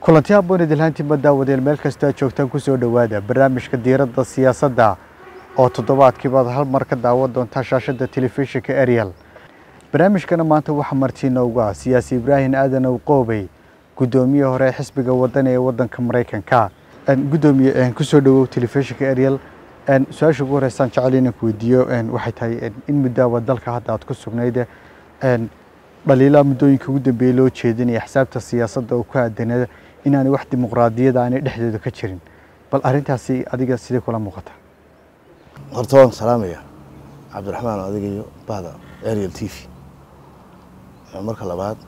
kulanti habboon idilhaantiinba daawadeen meel kastoo aad joogtaan ku soo dhowaada barnaamijka diiradda siyaasadda oo toddobaadkiibaad hal mar ka daawan doontaa shaashadda telefishinka ariel barnaamijkana maanta waxaa martiina ugu ah siyaasi ibraahim aadanow qoobey guddoomiye hore ee xisbiga wadani ee waddanka maraykanka guddoomiye kusoo dhowow telefishinka ariel su-aasha ugu horeysaan jecel inaan ku weydiiyo waxay tahay in muddaaba dalka hadda aad ku sugnayd dhaliilaa muddooyinka ugu dambeeyey loo jeedinaya xisaabta siyaasadda oo ku aadanada inaanay wax dimuqraadiyada aanay dhexdeeda ka jirin bal arrintaasi adiga sidee kula muuqata horta waan salaamaya cabdiraxmaan adiga iyo bahda ariel t v marka labaad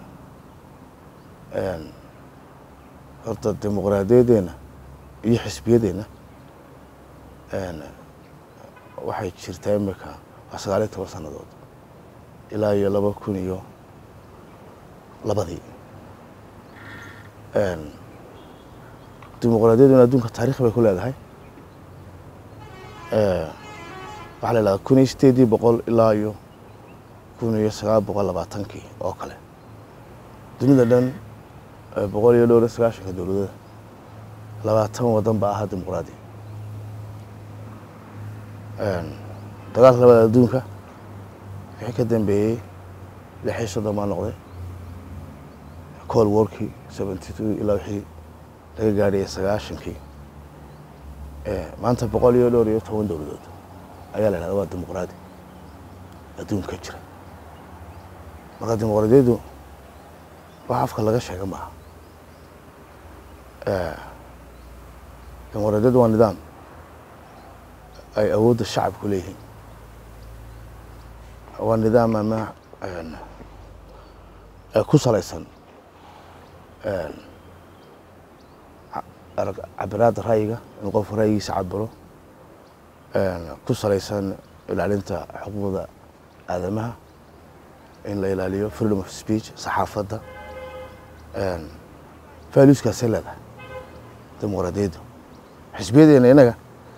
horta dimuqraadiyadeena iyo xisbiyadeenna waxay jirtaa imika waa sagaal iyo toban sannadood ilaa iyo laba kun iyo labadii dimuqraadiyaduna adduunka taarikh bay ku leedahay waxaa la ihahdaa kun iyo sideedii boqol ilaa iyo kun iyo sagaal boqol labaatankii oo kale dunida dhan boqol iyo dhowr iyo sagaashanka dowladada labaatan waddan baa ahaa dimuqraadi dagaalka labada adduunka wixii ka dambeeyey lix iyo soddon baa noqday col warkii seventy two ilaa wixii laga gaadhayay sagaashankii maanta boqol iyo dhowr iyo toban dowladood ayaa la yhahda waa dimuqraadi adduunka jira marka dimuqraadiyaddu wax afka laga sheega maaha dimuqraadiyaddu waa nidaam ay awoodda shacabku leeyihiin waa nidaam ama ku salaysan cabiraadda ra'yiga in qofka ra'yigiisa cabiro ku salaysan ilaalinta xuquuqda aadamaha in la ilaaliyo freedom of speech saxaafadda valueskaasay leedahay dimuqraadiyaddu xisbiyadeena inaga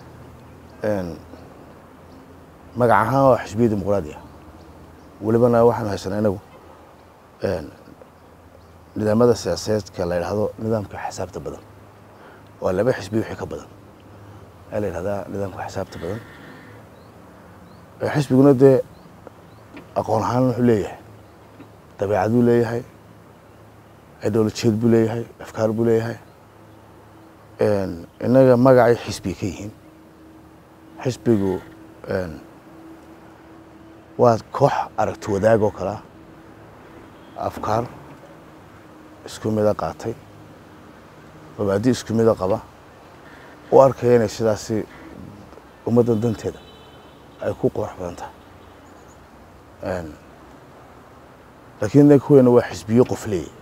magac ahaan waa xisbiya dimuqraadi ah welibana waxaanu haysanaa inagu nidaamada siyaasadeedka la yidhahdo nidaamka xisaabta badan waa laba xisbiya wixii ka badan ayaa la yidhahdaa nidaamka xisaabta badan xisbiguna dee aqoon ahaan wuxuu leeyahay dabeecaduu leeyahay ideolojiyeed buu leeyahay afkaar buu leeyahay innaga magacay xisbiga ka yihiin xisbigu waa koox aragti wadaag oo kalea afkaar isku mida qaatay mabaadi isku mida qaba u arkaya inay sidaasi ummaddan danteeda ay ku qurux badan tahay laakiin innaga kuweena waa xisbiyo qof leeyahy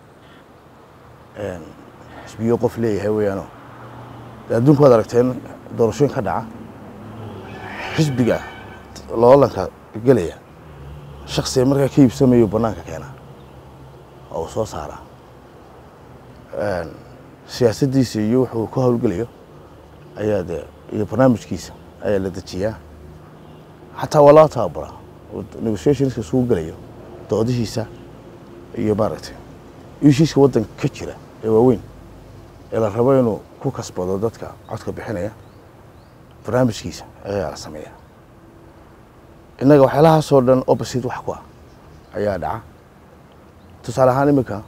xisbiyo qof leeyahay weeyaano de adduunka waad aragteen doorashooyin ka dhaca xisbiga loolanka gelaya shaksiga markaa ka iibsamayo banaanka keenaa oo uu soo saaraa siyaasaddiisa iyo wuxuu ku howlgelayo ayaa de iyo barnaamijkiisa ayaa la dejiyaa xataa waa loo tababaraa negotiationska isugu gelayo doodihiisa iyo maaragtay ishiiska waddanka ka jira ee waaweyn ee la rabo inuu ku kasbado dadka codka bixinaya barnaamijkiisa ayaa la sameeyaa innaga waxyaalahaasoo dhan opposite wax ku ah ayaa dhaca tusaale ahaan iminka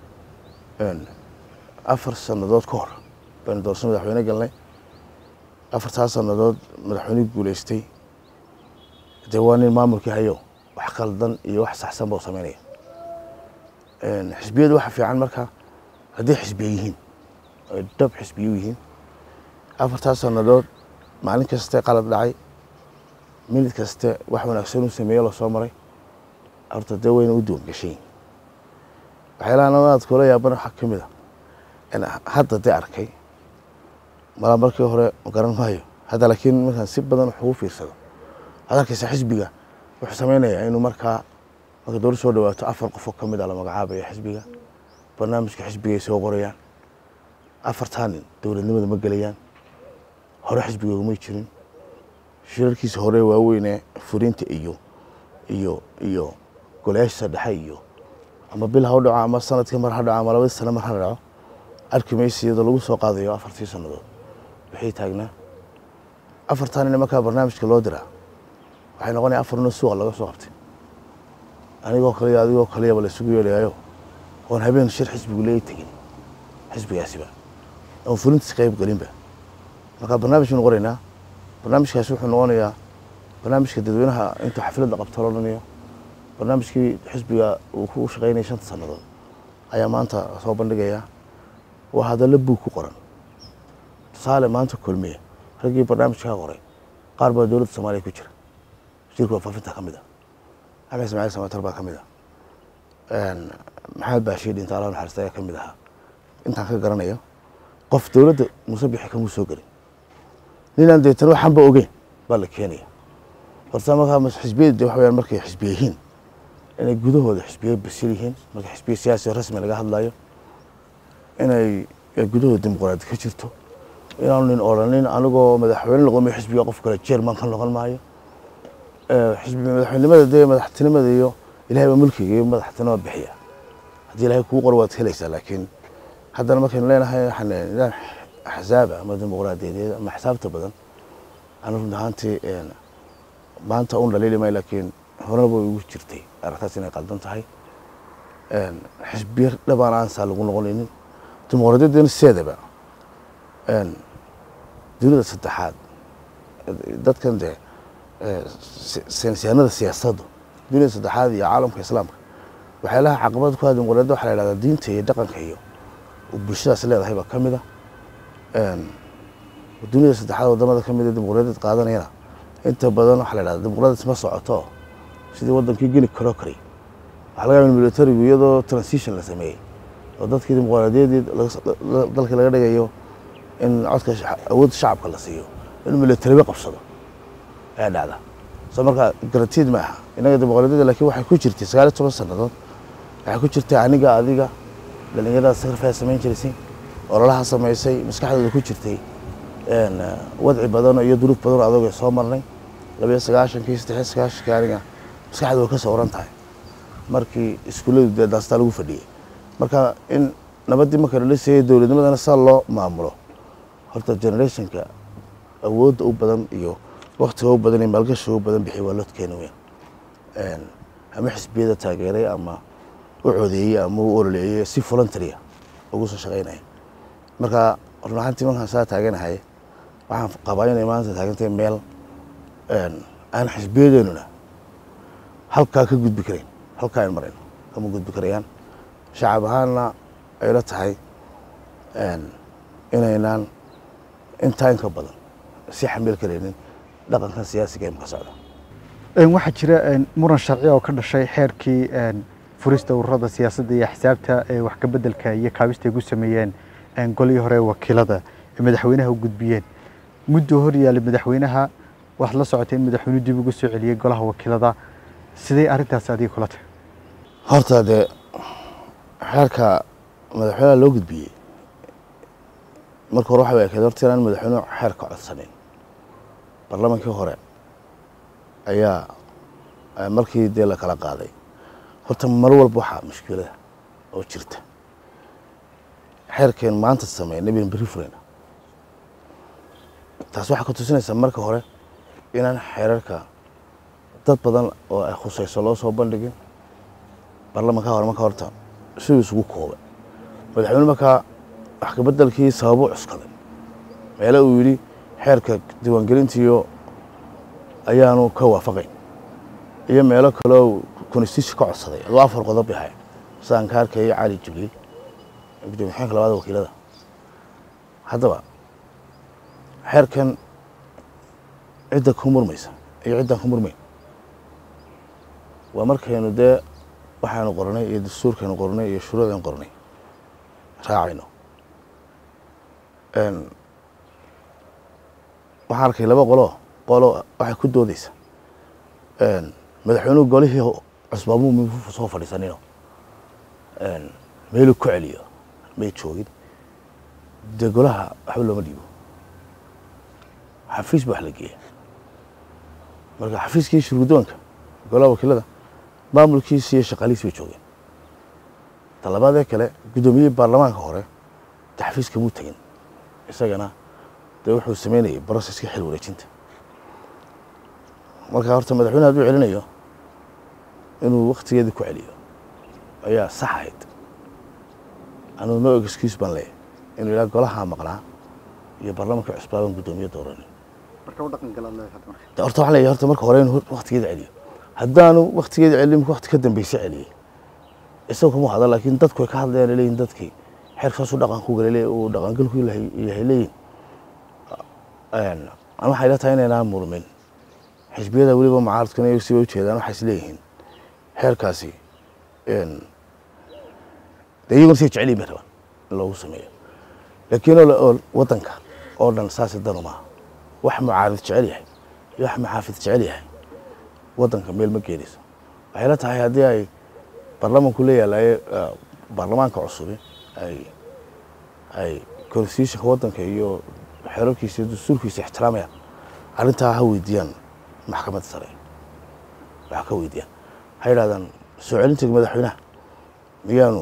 afar sannadood ka hor baynu doorasho madaxweyne galnay afartaas sannadood madaxweynihii guulaystay dee waa nin maamulkii hayo wax qaldan iyo wax saxsan bau sameynaya xisbiyadu waxa fiican marka hadday xisbiya yihiin ay dhab xisbiyu yihiin afartaas sannadood maalin kaste qalad dhacay minid kaste wax wanaagsan u sameeyo lasoo maray horta dee wayna u duwan gashayin waxyaalaha nabadaad kula yaabana waxaa ka mid a hadda dee arkay malaa markii hore garan maayo hadda laakiin markaan si badan wax ugu fiirsado waxaad arkaysa xisbiga wuxuu sameynayaa inuu markaa marka dowlad soo dhawaato afar qofoo ka mid a la magacaabaya xisbiga barnaamijka xisbigay soo qorayaan afartaa nin dowladnimada ma gelayaan hore xisbigoogumay jirin shirarkiisa hore waaweynee furinta iyo iyo iyo golayaashiisa dhexe iyo ama bil ha u dhaco ama sanadkii mar ha dhaco ama labadii sane mar ha dhaco arki maysa iyadoo lagu soo qaadayo afartii sannadood wixii taagnaa afartan ina markaa barnaamijka loo diraa waxay noqonaya afar nin suuqa laga soo qabtay anigoo kale iyo adigoo kaleyaba la isugu yeedhayayo oon habeen shir xisbigu leey tegin xisbigaasiba oon fulintiis qayb gelinba marka barnaamij banu qoraynaa barnaamijkaasi wuxuu noqonayaa barnaamijka dadweynaha intuu xafladda qabto loo dhanayo barnaamijkii xisbiga uu ku shaqaynaya shanta sannadood ayaa maanta soo bandhigaya waa hadallo buug ku qoran tusaale maanta kulmiye raggii barnaamijka ka qoray qaar baa dowladda soomaaliya ku jira wasiirka warfaafinta ka mid a axmed ismaaciil samatar baa ka mid a maxamed baashiir dhinta allah naxariista ayaa ka mid ahaa intaan ka garanayo qof dowladda muuse bixi kamuu soo gelin ninaan deetana waxaanba ogeyn baa la keenaya horta markaa xisbiyada de waxa weyaan markay xisbiye yihiin inay gudahooda xisbiye basil yihiin marka xisbiye siyaasi rasmi laga hadlayo inay gudahooda dimuqraadi ka jirto inaanu nin odhanin anigoo madaxweyne noqomayo xisbiga qof kale jerman ka noqon maayo xisbi madaxweynimada dee madaxtinimada iyo ilahay baa mulkiga iyo madaxtinimada bixiya haddii ilahay kuu qoro waad helaysaa laakiin haddana markaynu leenahay waxaan nidaam axzaaba ama dimuqraadiyadeed ama xisaabta badan anu run ahaantii maanta un dhaliili maayo laakiin horena way igu jirtay aragtaas inay qaldan tahay xisbiye dhabaan aansaa lagu noqonaynin dimuqraadiyaddana sideedaba dunida saddexaad dadkan dee saynisyahanada siyaasaddu dunida saddexaad iyo caalamka islaamka waxyaalaha caqabad ku ah dimuqraadiyadda waxa la yidhahdaa diinta iyo dhaqanka iyo bulshadaas leedahay baa ka mid a dunida saddexaad wadamada ka mid a dimuqraadiyad qaadanayana inta badan waxaa la yidhahdaa dimuqraadiyad ma socoto sidii wadankii geni karo karay waxaa laga yaaba militarigu iyadoo transition la sameeyey oo dadkii dimuqraadiyaddii dalka laga dhigayo in codka awoodda shacabka la siiyo inuu militariba qabsado ayaa dhacda soo marka garantiid ma aha innaga dimuqraadiyadda laakiin waxay ku jirtay sagaaliyo toban sannadood waxay ku jirtay aniga adiga dhalinyarada sakrifaa samayn jiraysay ololaha samaysay maskaxdooda ku jirtay wadci badan iyo duruuf badan oo adoogay soo marnay labayo sagaashankii saddexiyo sagaashankii aniga maskaxda way ka soo oran tahay markii iskuulladu dee daastaa lagu fadhiyey marka in nabaddii marka la dhisayay dowladnimadana saa loo maamulo horta generationka awoodda u badan iyo waktiga u badan iyo maalgashiga u badan bixiy waa lodkeena weyn ama xisbiyada taageeray ama u codeeyey ama u ololeeyey si voluntarya ugu soo shaqaynaya marka run ahaantii markaan saa taaganahay waxaan qabaa inay maanta taagantahay meel aan xisbiyadeenuna halkaa ka gudbi karayn halkaa aan marayn kama gudbi karayaan shacab ahaanna ayla tahay inaynaan intaa inka badan si xamil karaynin dhaqankan siyaasiga ee maka socda waxaa jira muran sharci oo ka dhashay xeerkii furista ururada siyaasadda iyo axsaabta ee wax ka beddelka iyo kaabista ay ku sameeyeen golihii hore ee wakiilada ee madaxweynaha u gudbiyeen muddoo hor yaallay madaxweynaha waxaad la socotay in madaxweynuhu dib ugu soo celiyey golaha wakiilada sidee arrintaasi adiga kula tahay horta dee xeerka madaxweynaha loo gudbiyey marka hore waxa ekeed horta inaan madaxweynuhu xeerka codsanayn barlamaankii hore ayaa markii dee la kala qaaday horta mar walba waxaa mushkilada oo jirta xeerkeen maanta sameynay bin berri furayna taas waxaa ka tusinaysaa marka hore inaan xeerarka dad badan oo ay khusayso loo soo bandhigin barlamanka hore marka horta siduu isugu koobay madaxweyne markaa wax kabeddelkii sababo cuskaday meele uu yidhi xeerka diiwaangelintiiyo ayaanu ka waafaqayn iyo meelo kaleo constitution ka codsaday aduu afar qodob yahay sidaan ka arkayay cali jibriil gudoomiye xeenka labada wakiilada haddaba xeerkan cidda ku murmaysa iyo ciddaan ku murmayn waa markaynu dee waxaanu qornay iyo dastuurkaynu qornay iyo shuruucaynu qornay raacayno waxaan arkay laba qolo qolo waxay ku doodeysa madaxweynuhu golihii cusbaabuu m soo fadhiisanino meeluu ku celiyo may joogin dee golaha waxba looma dhiibo xafiis ba wax la geeya marka xafiiskii shurgudoonka golaha wakiilada maamulkiisi iyo shaqaalihiisi bay joogeen talabaadee kale guddoomiyihii baarlamaanka hore taxfiiska muu tegin isagana dee wuxuu sameynayay broseska xil wareejinta marka horta madaxweyne hadduu celinayo inuu waktigeedii ku celiyo ayaa sax ahayd anuu no excuse baan leeyahay inuu ilaa golahaa maqnaa iyo baarlamanka cusbaaban guddoomiye dooranin marka u dhaqan galaan leeyahay hadda marka de horta waxaan leeyahay horta marka hore inuu waktigeeda celiyo haddaanu waktigeeda celin marka wakti ka dambeysa celiyey isaga kuma hadla laakiin dadku way ka hadlayaan leeyihin dadkii xeerkaasu dhaqan ku gala uu dhaqangalku yahay yahay leeyihin an waxay la tahay inaynaan murmin xisbiyada weliba mucaaradkuna iyagu siba ujeedaan waxay is leeyihiin xeerkaasi de iyaguna say jecel yihin bay rabaan in loogu sameeyo laakiin oo waddanka oo dhan saasi danu maaha wax mucaarid jecel yahay iyo wax maxaafid jecel yahay waddanka meel ma geenayso waxay la tahay haddii ay baarlamanku la yaalaye baarlamaanka cusubi ay ay constitutionka waddanka iyo xeerarkiisa iyo dastuurkiisa ixtiraamayaan arrintaa ha weydiiyaan maxkamadda sare waxa ka weydiiyaan waxay yidhahdaan soo celinta madaxweynaha miyaanu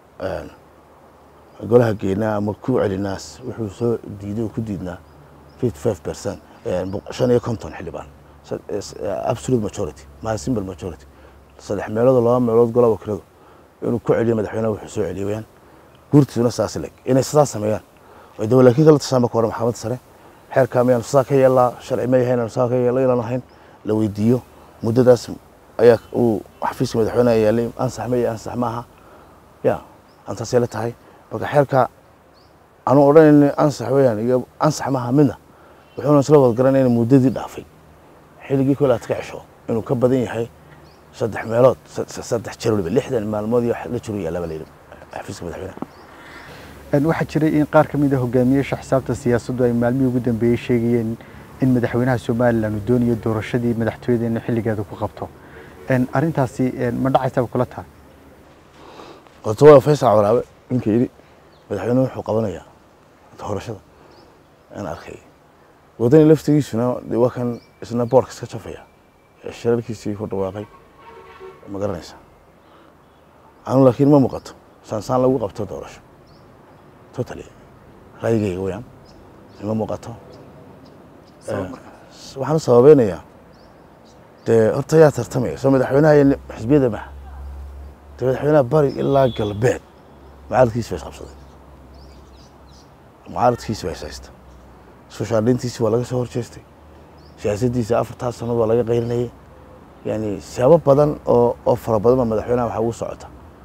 golaha geenaa ama ku celinaas wuxuu soo diiday oo ku diidnaa fifty five percent shan iyo konton xildhibaan absolute majority maa simple majority saddex meeloodoo laba meelood golaba kiradu inuu ku celiyo madaxweynaha wuxuu soo celiyo wayaan guurtiisuna saas leg inay sidaas sameeyaan oo de laakiin kala tashaan marka hore maxkamadda sare xeerkaa miyaanu sidaa ka yeelaa sharci ma yahay inaanu sidaa ka yeelo inaan ahayn la weydiiyo muddadaas ayaa uu xafiiska madaxweynaha yaalay ansax ma iyo ansax maaha ya antaasay la tahay marka xeerka anuu odhanayni ansax weyaan iyo ansax maaha midna wuxuuna isla wad garanaya in muddadii dhaafay xilligii kole aad ka cesho inuu ka badan yahay saddex meelood saddex jeer waliba lixdan maalmood iyo la jiru yaallaba la yidhi xafiiska madaxweynaha waxaa jiray in qaar ka mid a hogaamiyeyaasha xisaabta siyaasaddu ay maalmihii ugu dambeeyey sheegayeen in madaxweynaha somalilan uu doonayo doorashadii madaxtooyada in xilligeeda ku qabto arrintaasi ma dhacaysaaba kula tahay horta waa faysal waraabe ninka yidhi madaxweynuhu wuxuu qabanayaa doorashada aan arkay wadani laftigiisuna de waa kan isna boorka iska jafaya ee shirarkiisii ku dhawaaqay ma garanaysa anu laakiin ma muuqato saansaan lagu qabto doorasho totally raayigayga weyaan ima muuqato waxaan u sababeynayaa dee horta yaa tartamaya soo madaxweynaha iyo xisbiyada maha dee madaxweynaha bari ilaa galbeed mucaaradkiisi ba isqabsaday mucaaradkiisi ba ishaysta sushaadhintiisi waa laga soo horjeestay siyaasaddiisa afartaas sanad waa laga qayrinayay yani siyaabo badan oo oo fara badan ba madaxweynaha waxaa ugu socota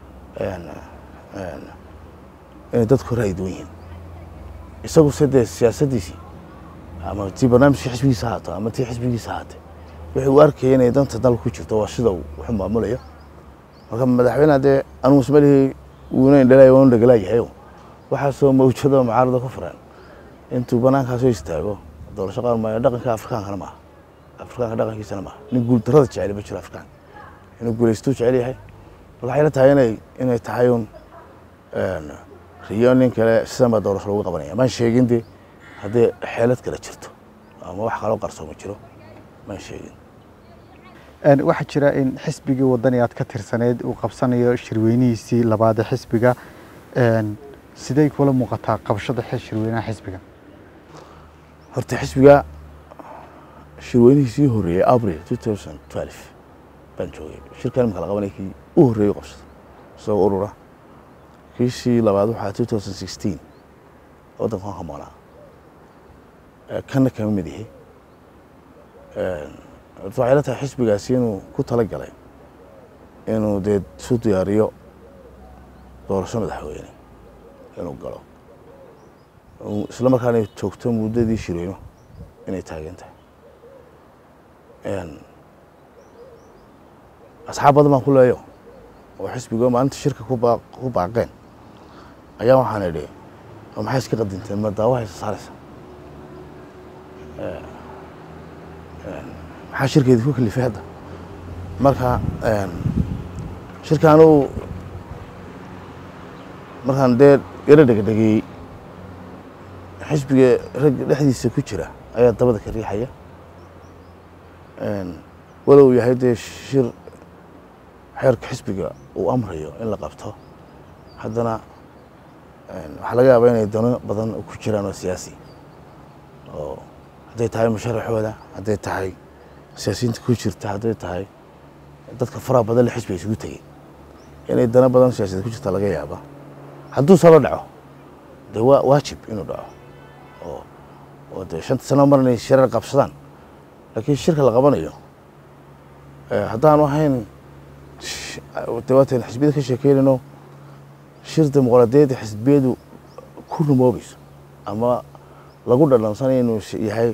inay dadku ra'yi duwan yihiin isagu se dee siyaasaddiisii ama tii barnaamijkii xisbigiisa haato ama tii xisbigiisa haatee wixii uu arkaya inay danta dalka ku jirto waa sida wuxuu maamulayo marka madaxweyneha dee anugu ismalihii wuuna indhalay waanu dhagalaayahayo waxaasoo mawjado mucaarada ku furan intuu banaankaa soo istaago doorasho qaban maayo dhaqanka afrikaankana maaha afrikaanka dhaqankiisana maaha nin guuldarada jecel ma jiro afrikaanka inuu guulaystuu jecel yahay marka waxay la tahay inay inay tahay un riyo nin kale sidan baa doorasho lagu qabanaya maan sheegin dee haddii xeelad kale jirto ama wax kaloo qarsooma jiro maan sheegin waxaa jira in xisbigii wadani aad ka tirsaneyd uu qabsanayo shirweynihiisii labaad ee xisbiga siday kula muuqataa qabashada shirweynaha xisbiga horta xisbiga shirweynihiisii horreeyey abril two thousand twelve baan joogay shirkan imika la qabanay kii u horreeyey qabsada isagoo urura kiisii labaad waxaa two thousand sixteen waddanka waan ka maqnaa kanna kama mid yahay horta waxay la tahay xisbigaasi inuu ku tala galay inuu dee isu diyaariyo doorasho madaxweyne inuu galo isla markaana joogto muddadii shirweyno inay taagan tahay asxaab badan baan ku leeyo oo xisbigo maalinta shirka ku baaqeen ayaa waxaan idhi maxay iska qadinteen ma daawaha isa saaraysa maxaa shirkeedi ku kalifay hadda marka shirkaanu markaan dee yaro dhegdhegeeyey xisbiga ragga dhexdiisa ku jira ayaa dabada ka riixaya walow yahay dee shir xeerka xisbiga uu amrayo in la qabto haddana waxaa laga yaabaa inay dano badan ku jiraan oo siyaasi oo hadday tahay musharaxooda hadday tahay siyaasiyiinta ku jirta hadday tahay dadka faraha badan le xisbiga isugu tegey inay dano badan siyaasadeed ku jirta laga yaaba hadduu salo dhaco dee waa waajib inuu dhaco oo oo dee shanta sano mar inay shirar qabsadaan laakiin shirka la qabanayo haddaanu ahayn de waatan xisbiyada ka sheekeynayno shir dimuqraadiyaedda xisbiyadu ku rumoobayso ama lagu dhadhansanayo inuu yahay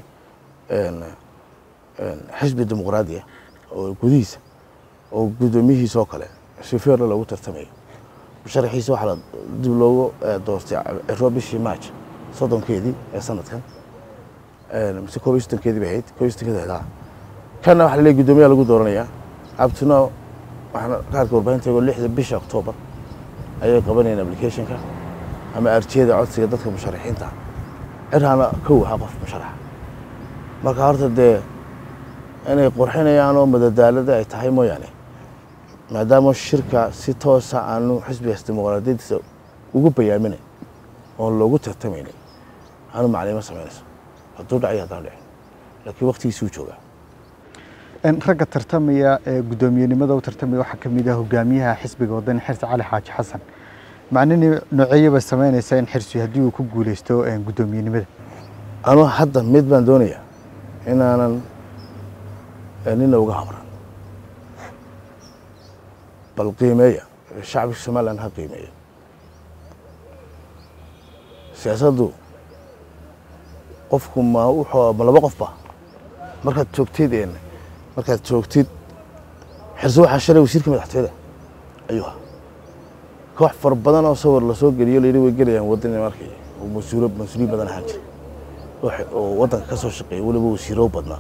xisbi dimuqraadiya oo gudihiisa oo guddoomiyihiisa oo kale si feerla loogu tartamayo musharaxiisa waxaa la dib loogu doortay ciro bishii march soddonkeedii ee sanadkan mise koob iyo soddonkeedii bay ahayd koob iyo soddonkeedii ahayd kanna waxaa la leeyahy guddoomiyaha lagu dooranayaa abtino waxaan kaarka warbaahinta eego lixda bisha octoobar ayay qabanayeen applicationka ama arjiyada codsiga dadka musharaxiinta ciraana kow ahaa qof musharaxa marka horta dee inay qurxinayaan oo madadaalada ay tahay mooyaane maadaama shirka si toosa aanu xisbigaas dimuqraadiyadiisa ugu bayaaminay oon loogu tartamaynay aanu maclimo samaynayso hadduu dhacay haddaan dhicin laakiin waktigiisuu joogaa ragga tartamaya ee guddoomiyenimada u tartamaya waxaa ka mid ah hogaamiyaha xisbiga wadani xirsi cali xaaji xasan macnini nooceeye bay samaynaysaa in xirsi haddii uu ku guuleysto guddoomiyenimada anuu hadda mid baan doonayaa inaanan nina uga habran bal qiimeeya shacbiga somalilan ha qiimeeya siyaasaddu qofku ma wuxuu ma laba qofba markaad joogtid markaad joogtid xirse waxaa shalay wasiirka madaxtooyada ayuu ahaa koox fara badan oo sawir lasoo geliyo layidhi way gelayaan wadani markay oo mas-uulo mas-uuliyin badan ahaan jira oo waddanka ka soo shaqeeya weliba wasiiro badnaa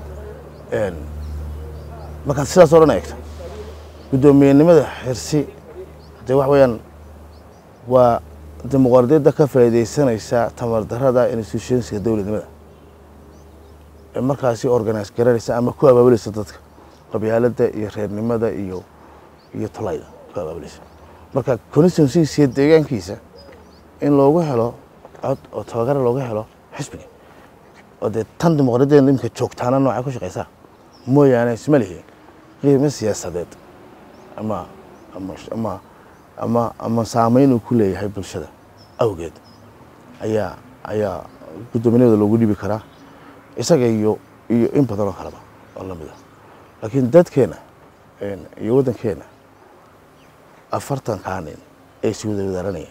markaad sidaas oo dhan eegto guddoomiyenimada xirsi dee wax weeyaan waa dimuqraadiyadda ka faa'iidaysanaysa tamardarrada institutionska dowladnimada ee markaasi organise garanaysa ama ku abaabulaysa dadka qabyaaladda iyo reernimada iyo iyo tolayda ku abaabulaysa marka constituencygiisa iyo deegaankiisa in loogu helo cod oo tabagara looga helo xisbiga oo dee tan dimuqraadiyadda imika joogtaana noocay ku shaqaysaa mooyaane isma lihi qiimo siyaasadeed ama ama ama ama ama saameyn uu ku leeyahay bulshada awgeed ayaa ayaa guddoominimada loogu dhibi karaa isaga iyo iyo in badan oo kaleba oo lamid ah laakiin dadkeena iyo waddankeena afartankaa nin ee is wada wadaaranaya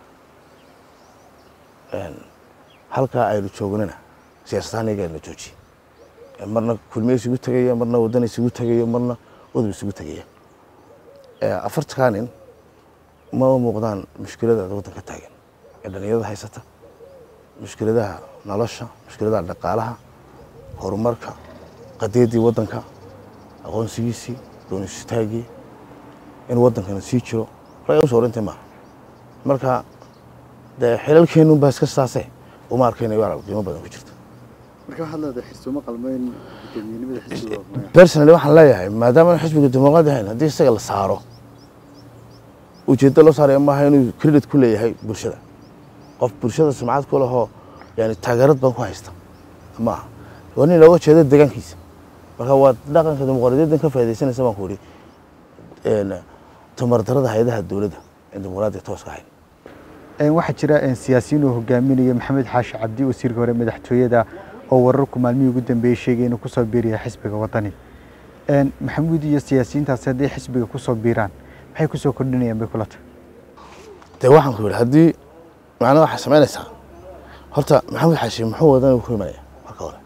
halkaa aynu joognana siyaasadahaan iyaga ayna joojiye marna kulmiye isugu tegaya marna waddan isugu tegayo marna udub isugu tegaya afartankaa nin ma muuqdaan mushkilada waddanka taagan ee dhalinyarada haysata mushkiladaha nolosha mushkiladaha dhaqaalaha horumarka qadiyaddii waddanka aqoonsigiisii doonistaaggii in waddankana sii jiro ragga usoo orintay maaha marka dee xilalkeennun baa iska saase uma arkayna waral qiimo badan ku jirta marka waxaad leedahay xirsooma qalmeyn guddoomiyenimada xisbiga personally waxaan leeyahay maadaama xisbiga dimuqraadi ahayn haddii isaga la saaro ujeeddo loo saaraya maaha inuu credit ku leeyahay bulshada qof bulshada sumcad ku lahoo yani taageerad badan ku haysta maaha waa nin looga jeedo deegaankiisa marka waa dhaqanka dimuqraadiyaddan ka faaidaysanaysa baan ku idhi tamardarada hay-adaha dowladda in dimuqraadiya tooska ahayn waxaa jira siyaasiyiin uu hogaaminayo maxamed xaashi cabdi wasiirka hore madaxtooyada oo wararku maalmihii ugu dambeeyey sheegay inuu kusoo biiraya xisbiga wadani maxamuud iyo siyaasiyiintaasi hadday xisbiga kusoo biiraan maxay kusoo kordhinayaan bay kula tahay dee waxaan ku yidhi haddii macnaa waxaa samaynaysaa horta maxamed xaashi muxuu wadani ku imanaya marka hore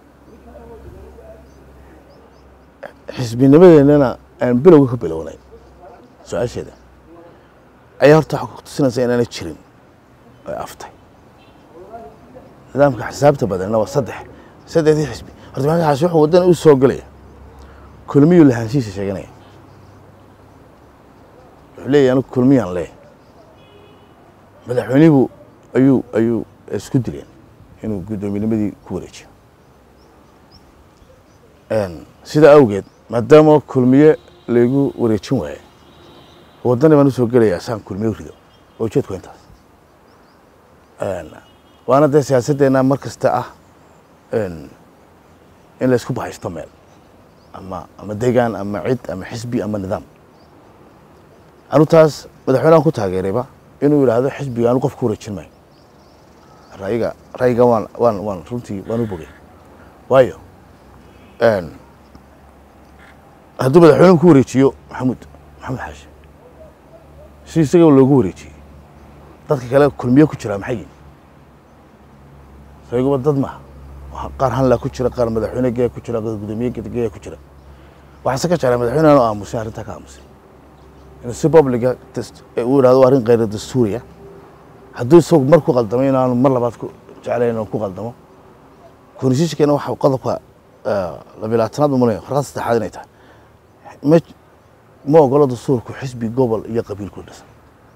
xisbinimadeennana aan bilowga ka bilownayn su-aasheeda ayaa horta waxaa kutusinaysa inaanay jirin ay aftay nidaamka xisaabta badanna waa saddex saddexdii xisbi horta maxamed xaashi wuxuu wadani u soo gelaya kulmiyuu lahaanshihiisa sheeganaya wuxuu leeyahy anigu kulmiyaan lee madaxweynihu ayuu ayuu isku dileen inuu guddoominnimadii ku wareejiyo sidaa awgeed maadaama kulmiye laygu wareejin waaye waddani baan usoo gelayaa saan kulmiye rido oo ujeedku waa intaas waana dee siyaasaddeena mar kasta ah in la isku bahaysto meel ama ama deegaan ama cid ama xisbi ama nidaam anu taas madaxweynehan ku taageerayba inuu yidhaahdo xisbiga anu qof ku wareejin maayo rayiga rayiga waan waan waan runtii waan u bogay waayo hadduu madaxweynuhu ku wareejiyo maxamuud maxamed xaashi si isaga loogu wareejiyey dadka kale kulmiye ku jiraa maxay yihin sayguba dad maaha qaar hanlaa ku jira qaar madaxweyne geya ku jira qaar gudoomiye geya ku jira waxaase ka jeclaa madaxweyne aanu aamusay arrintaa ka aamusay inuu si publica uu yidhahdo waa arrin khayra dastuuriya hadduu isagu mar ku qaldamay inaanu mar labaad ku jeclayn inuu ku qaldamo konstitutionkeena waxa qodobka labilaatanaad umalaya farqada saddexaad inay tahay ma ma ogolo dastuurku xisbi gobol iyo qabiil ku dhisan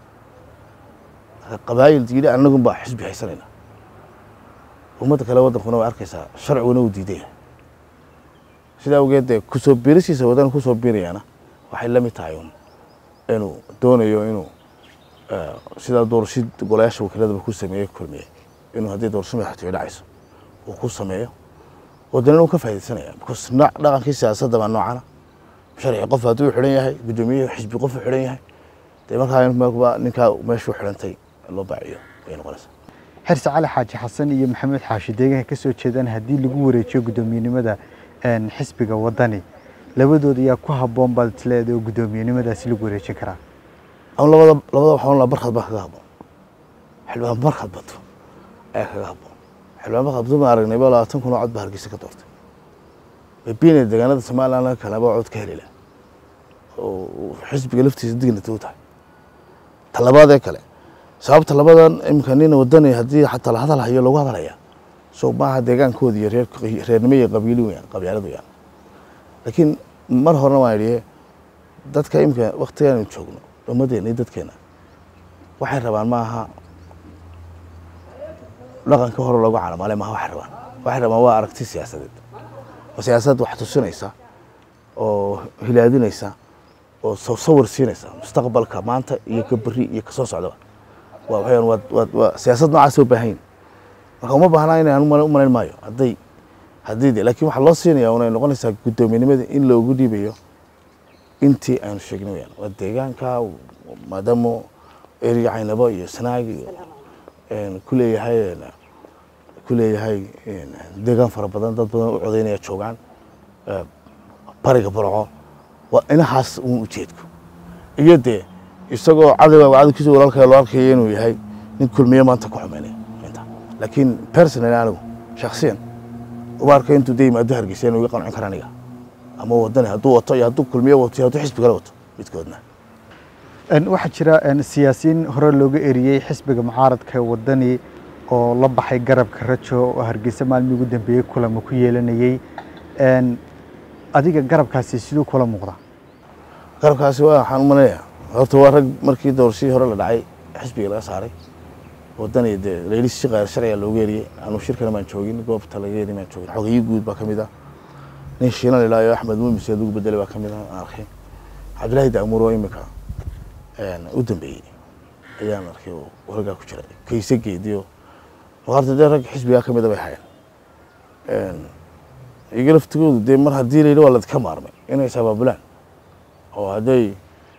qabaayil yidhi annagun baa xisbi haysanayna ummadda kale waddankuna way arkaysaa sharciguna uu diiday sidaa awgeed dee kusoo biirisiisa waddan kusoo biirayaana waxay la mid tahay un inuu doonayo inuu sidaa doorashid golayaasha wakiiladaba ku sameeyey kulmiye inuu haddii doorasho madaxtooye dhacayso uu ku sameeyo waddanina uu ka faaidaysanaya because nooc dhaqankii siyaasadda baa noocana sharci qof hadduu xidhan yahay guddoomiye xisbi qof u xidhan yahay dee markaa ninkaa meeshuu xidhantay loo baaciyo ayay noqonaysaa xirse cali xaaji xasan iyo maxamed xaashi deegaanka ka soo jeedaan haddii lagu wareejiyo guddoomiyenimada xisbiga waddani labadooda yaa ku habboon baad isleedahay oo guddoomiyenimadaasi lagu wareejin karaa ama labada labada waxaan laa barkad baa kaga habboon xildhibaan barkad bato ayaa kaga habboon xildhibaan barkad bato baan aragnay ba labaatan kun oo cod baa hargeysa ka doortay baybiina deegaanada somaliland kaleba cod ka heli laha oo xisbiga laftiisa dignata u tahay talabaad ee kale sababta labadan iminka nin wadani haddii xataa la hadal hayo lagu hadalhaya so maaha deegaankooda iyo reer reernimo iyo qabiili weyaan qabyaalad weyaan laakiin mar horena waan idhi dadka iminka waktigaanu joogno ummaddeena iyo dadkeena waxay rabaan maaha dhaqanka hore loogu calamaale maaha waxay rabaan waxay rabaan waa aragti siyaasadeed oo siyaasad wax tusinaysa oo hilaadinaysa oo sawir siinaysa mustaqbalka maanta iyo ka beri iyo kasoo socdaba waa waxayaan waa waa waa siyaasad noocaas u baahan yihin marka uma baahnaa inaan u malayn maayo hadday haddii de laakiin waxaa loo siinaya unay noqonaysaa guddoomiyenimada in loogu dhiibayo intii aanu sheegnay weyaan waa deegaanka maadaama eriga caynabo iyo sanaag iyo ku leeyahay ku leeyahay deegaan fara badan dad badan u codaynaya joogaan bariga burco waa inahaas uun ujeedku iyo dee isagoo cadowga cadowkiisa walaalka loo arkaya inuu yahay nin kulmiye maanta ku xumeynaya inta laakiin personally anigu shaksiyan uma arka intuu de yimaado hargeysa inuu iga qancin kara aniga ama wadani hadduu wato iyo hadduu kulmiye wato iyo hadduu xisbi kale wato midkoodna waxaa jira siyaasiyiin hore looga eriyey xisbiga mucaaradka wadani oo la baxay garabka rajo oo hargeysa maalmii ugu dambeeyey kulamo ku yeelanayey adiga garabkaasi siduu kula muuqda garabkaasi waa waxaan u malaynayaa horta waa rag markii doorashadii hore la dhacay xisbiga laga saaray wadani dee layli si qayr sharciga looga eriyey anu shirkana maan joogin goobta laga eri maan joogin xogeyo guud baa ka mid ah nin shiilan ilaayo axmed muumis adugu bedelay baa ka mid ah aan arkay cabdillaahi daamuur oo imika u dambeeyey ayaan arkay oo wargaa ku jira kayse geediyo maqaarta dee rag xisbigaa ka mida bay hayeen iyaga laftigoodu dee mar haddii la yidhi waa ladka maarmay inay isabaabulaan oo hadday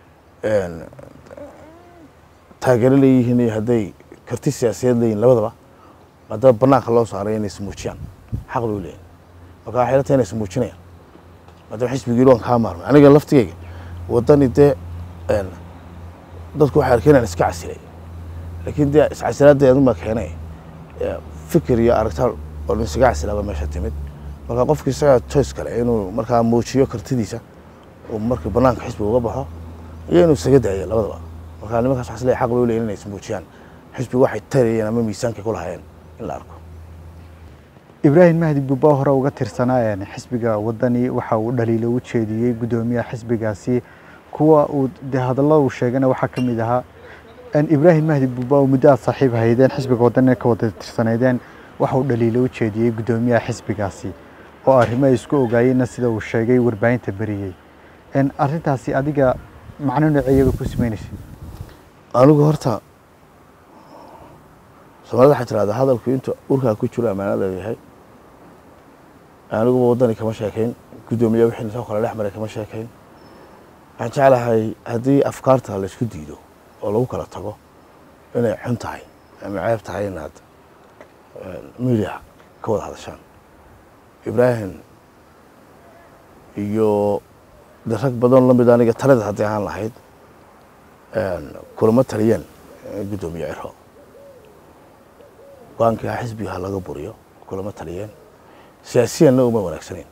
taageero leeyihiin iyo hadday karti siyaasiyeed leeyihin labadaba maadaama banaanka loo saaray inay ismuujiyaan xaq bay u leeyihin marka waxay la tahay inay ismuujinayaan maadaama xisbigii waan kaa maarmay aniga laftigeyga waddani dee dadku waxay arkeen inaan iska casilay laakiin dee iscasilaadda adun baa keenay fikir iyo aragtaan oo dhan isaga casilaaba meesha timid marka qofki isagaa choice kale inuu markaa muujiyo kartidiisa oo marka banaanka xisbiga uga baxo iyo inuu isaga daayo labadaba marka nimankaas waxaa isleeyahay xaq bay u leeyihin inay ismuujiyaan xisbiga waxay tarayeen ama miisaankay ku lahaayeen in la arko ibraahim mahdi buuba hore uga tirsanaa xisbiga wadani waxa uu dhaliilo u jeediyey guddoomiyaha xisbigaasi kuwa uu de hadallada uu sheegana waxaa ka mid ahaa ibraahim mahdi buuba oo muddo aad saaxiib haydeen xisbiga wadani ka wada tirsanaydeen waxa uu dhaliilo u jeediyey guddoomiyaha xisbigaasi oo arrimo ay isku ogaayeenna sida uu sheegay warbaahinta beriyey arrintaasi adiga macno nooceeyaba ku samaynaysa anigu horta soomaalida waxay tirahdaa hadalku inta urkaa ku jiro ammaanada yahay aniguba waddani kama sheekayn guddoomiye wixii nisoo kale dhex maray kama sheekayn waxaan jeclahay haddii afkaarta laysku diido oo lagu kala tago inay xun tahay ama ceeb tahay inaad media ka wada hadashaan ibraahim iyo de rag badan lamid aniga talada haddii ahaan lahayd kulamo taliyeen guddoomiye ciro go-aankii ha xisbiga ha laga buriyo kulamo taliyeen siyaasiyanna uma wanaagsaneyn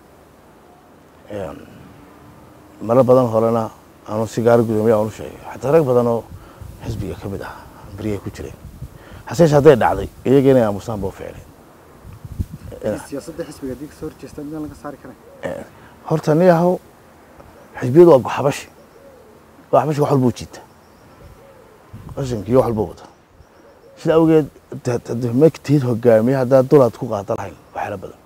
maro badan horena aanu sigaaro guddoomiye aan u sheegay xataa rag badan oo xisbiga ka mid ah beriyahay ku jireen haseeshe hadday dhacday iyaga inay aamusaan boo ficleen siyaasadda xisbiga haddii kasoo horjeesta midaan laga saari karay horta ni yahow xisbiyadu waa goxabashi goxabashi wax walbuu jiita qashinkiiyo wax walbuu wata sida awgeed magtiid hogaamiye haddaad dulaad ku qaada lahayn waxyaala badan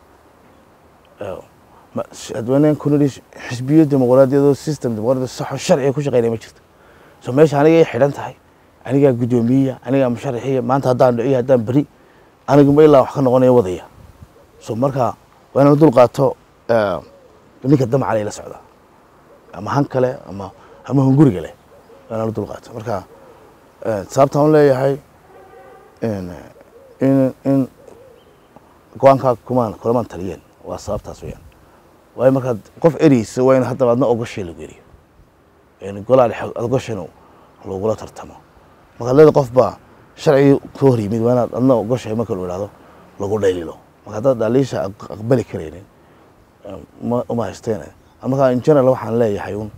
adwaneen kunidhi xisbiyo dimuqraadiyadoo system dimuqraadiya saxo sharciga ku shaqeynaya ma jirto so meesha aniga ay xidhan tahay anigaa guddoomiyeya anigaa musharaxiya maanta haddaan dhiciyo haddaan beri aniguma ilaa wax ka noqonaya wadaya so marka waa inaan dul qaato ninka damcalay la socda ama han kale ama ama hunguriga leh waa inaan dul qaato marka sababtaan u leeyahay in in go-aankaa kumaan kulamaan taliyeen waa sababtaas weyaan waayo markaad qof ereysa waa in haddaba adna ogoshay lagu eriyo golaa dhexe ogoshan lagula tartamo markaad leeda qof baa sharcigii ka hor yimid waa inaad adna ogoshay marka lu ihahdo lagu dhaylilo marka haddaad dhaliisha aqbali karaynin uma haysteen markaa in general waxaan leeyahay un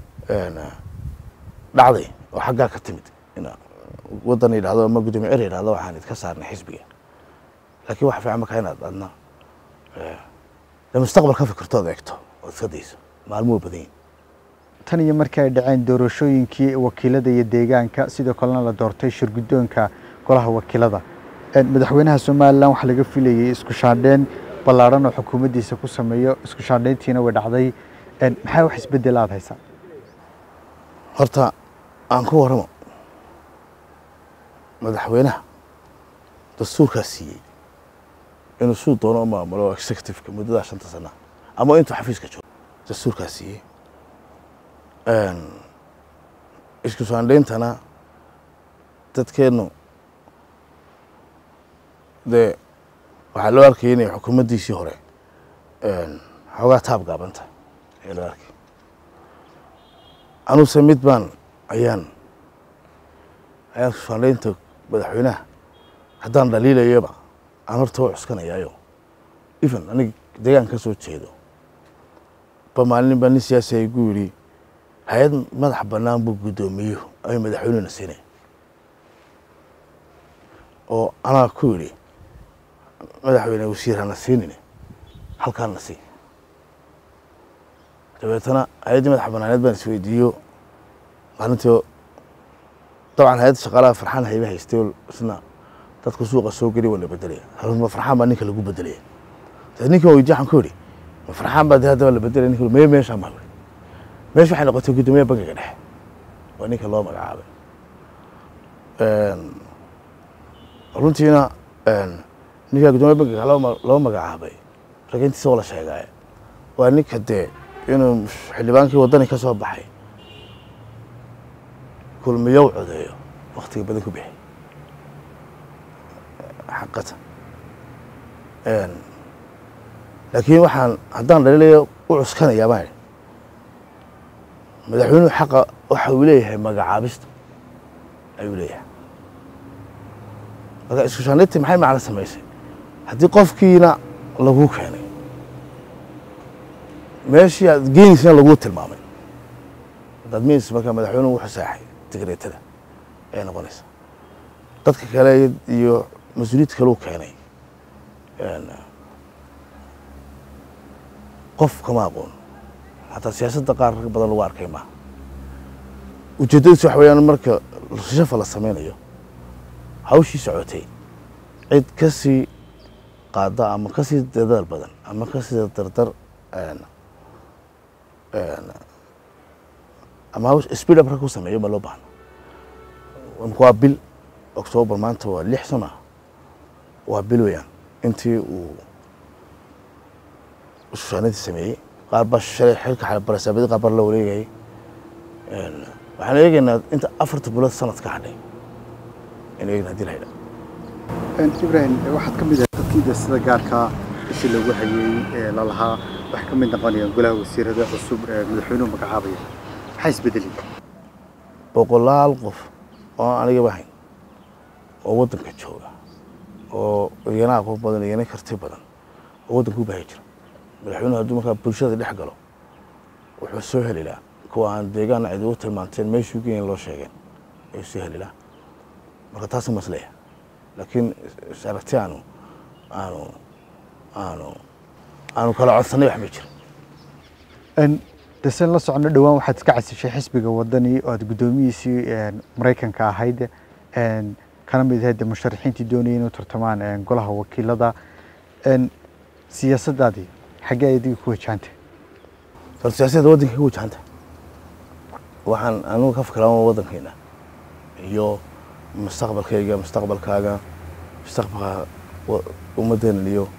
dhacday oo xaggaa ka timid in waddan yidhahdo ama guddoomiye cer yidhahdo waxaan idka saarnay xisbiga laakiin waxa fiican markaa inaad adna de mustaqbal ka fikirtood eegto ood iska dayso maalmuhu badan yihin tan iyo markii ay dhaceen doorashooyinkii wakiilada iyo deegaanka sidoo kalena la doortay shirguddoonka golaha wakiilada madaxweynaha somalilan waxaa laga filayay isku shaandheyn ballaadhan oo xukuumaddiisa ku sameeyo isku shaandheyntiina way dhacday maxaa wax isbeddel aada haysaa horta aan ku warramo madaxweynaha dastuurkaa siiyey inuu suu doono u maamulo executiveka muddadaa shanta sana ama intuu xafiiska joogo dastuurkaa siiyey isku shaandheyntana dadkeennu dee waxaa loo arkayay inay xukuumaddiisii hore xoogaa taab gaabanta ayaa loo arkay anuse mid baan ayaan ayaan isku shaandheynta madaxweynaha haddaan dhaliilayaba aan horta u cuskanayaayo even aniga deegaan ka soo jeedo ba maalin baa nin siyaasi ay gu yidhi hay-ad madax bannaan buu guddoomiyo ay madaxweynena siinay oo anaa ku yidhi madaxweyne wasiir hana siinine halkaana sii dabeetana hay-addii madax bannaaneed baan isweydiiyo maalintii dabcan hay-adda shaqaalaha farxaan hayba haystay oo isna dadka suuqa soo geli waa la bedelaya ma farxaan baa ninka lagu bedelaya dee ninkan weydiye waxaan ku yidhi ma farxaan baa dee haddaba la bedelaya ninka meye meeshaan baa yidhi meesha waxay noqotay guddoomiyaha bankiga dhexe waa ninka loo magacaabay runtiina ninkaa guddoomiya bankiga loo magacaabay ragintiisa oo la sheegaaye waa ninka dee inuu xildhibaankii waddani ka soo baxay kulmiyow codeeyo waktiga badan ku bixi xaqata laakiin waxaan haddaan dhaliilaya u cuskanayaa baan idhi madaxweynuhu xaqa waxa uu leeyahay magacaabista ayuu leeyahay marka isku shaandhayntii maxay macno samaysay haddii qofkiina laguu keenay meeshii aad geenaysana laguu tilmaamay haddaad meys marka madaxweynuhu wuxuu saaxay digreetada ayay noqonaysaa dadka kale iyo mas-uuliyad kaleu keenay qof kama aqoon xataa siyaasadda qaar rag badan lagu arkay maaha ujeeddadiis waxa weyaan marka shafa la sameynayo hawshii socotay cid ka sii qaada ama ka sii dadaal badan ama ka sii dardar ama hawsh speed up rag ku sameeyo ma loo baahno waa bil octoobar maanta waa lix sano ah waa bil weeyaan intii uu shushaanadii sameeyey qaar baa shalay xilka xalbarasaabadi qaar baa la wareegayay waxaan eegaynaa inta afarta bilood sanad ka hadhay in eegna hadii la yidhaa ibrahim waxaad ka mid ahay dadkiida sida gaarkaa ishi lagu hayey ee lalahaa waxay ka mid noqonayaan golaha wasiirada cusub ee madaxweynuhu magacaabaya maxaa isbedelay boqolaal qof oo aan anigaba hayn oo waddanka jooga oo iyana aqoon badan iyana karti badan oo waddanka u baahi jira madaxweynuhu hadduu markaa bulshada dhex galo wuxuu soo helilaa kuwa aan deegaana cid ugu tilmaanteen meeshuu geyn loo sheegeen ayuu soo helilaa marka taasa masleya laakiin aragti aanu aanu aanu aanu kala codsanay wax ma jira desen la socono dhowaan waxaad iska casishay xisbiga wadani oo aad guddoomiyiisii maraykanka ahayd kana mid ahayd musharaxiintii doonayay inuu tartamaan golaha wakiilada siyaasaddaadii xaggee adiga ku wajahantay horta siyaasadda waddanka ka wajahanta waxaan anugu ka fikraa waddankeena iyo mustaqbalkayga mustaqbalkaaga mustaqbalka ummaddeena iyo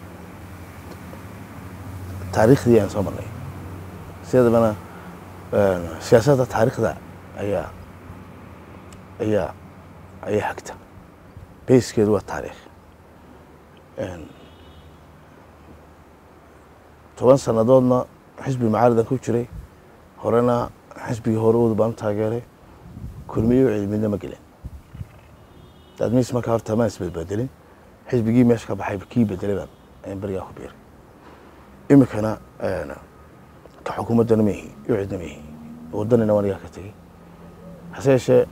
taariikhdii aan soo marnay sideedabana siyaasadda taariikhda ayaa ayaa ayaa xagta bayskeedu waa taariikh toban sannadoodna xisbi mucaaridan ku jiray horena xisbigii hore uda baan u taageeray kulmiyo midna ma gelin admis markaa horta maan isbedbedelin xisbigii meesha ka baxay kii bedelay baan ayaan berigaa ku biiray iminkana ka xukuumaddana ma ihi iyo cidna ma ihi waddanina waan igaa ka tegey hase yeeshee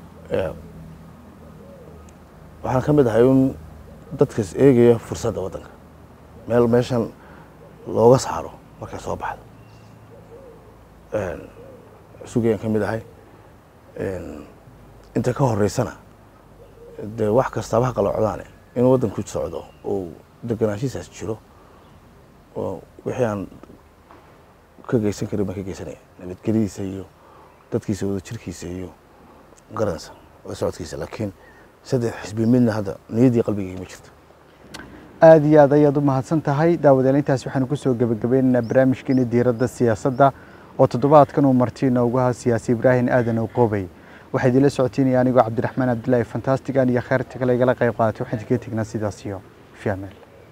waxaan ka mid ahay un dadkas eegaya fursadda waddanka meel meeshan looga saaro markay soo baxdo sugayaan ka mid ahay inta ka horeysana dee wax kastaaba ha qalocdaane inuu waddanku socdo oo deganaanshihiisaas jiro oo wixii aan ka geysan karin baan ka geysanaya nabadgelyadiisa iyo dadkiisa wada jirkiisa iyo garansa wada socodkiisa laakiin saddex xisbi midna hadda niyaddii qalbigayga ma jirto aada iyo aad ayaad u mahadsan tahay daawadayaal intaas waxaanu kusoo gebagabeynaynaa barnaamijkeena diiradda siyaasadda oo toddobaadkan uu marti inoogu ahaa siyaasi ibraahim aadan oqoobey waxaa idinla socotiinaya anigoo cabdiraxmaan cabdilaahi fantastigan iyo kheyrta kale igala qayb qaadatay waxaan idinkaga tegnaa sidaas iyo fi amaal